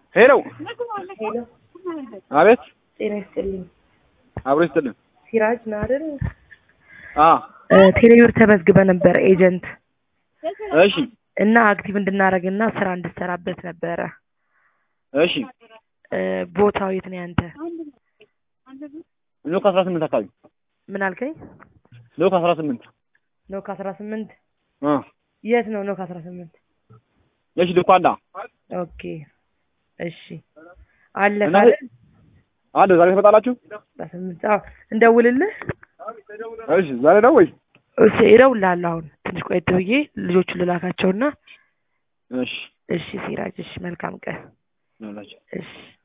ሄሎ ሄሎ አቤት ጤና ይስጥልኝ። አብሮ ይስጥልን ሲራጅ ነህ አይደል? አ ቴሌብር ተመዝግበ ነበር ኤጀንት እሺ እና አክቲቭ እንድናደርግና ስራ እንድሰራበት ነበረ። እሺ እ ቦታው የት ነው ያንተ? ኖክ አስራ ስምንት አካባቢ ምን አልከኝ? ኖክ አስራ ስምንት ኖክ አስራ ስምንት አ የት ነው ኖክ አስራ ስምንት እሺ ልኳንዳ ኦኬ እሺ አለ እና ካለ አለ ዛሬ ትመጣላችሁ? በስምንት አዎ እንደውልልህ እሺ ዛሬ ነው ወይ? እሺ እደውልልሃለሁ አሁን ትንሽ ቆየት ብዬ ልጆቹን ልላካቸውና እሺ እሺ ሲራጅ እሺ መልካም ቀን ይኸውላችሁ እሺ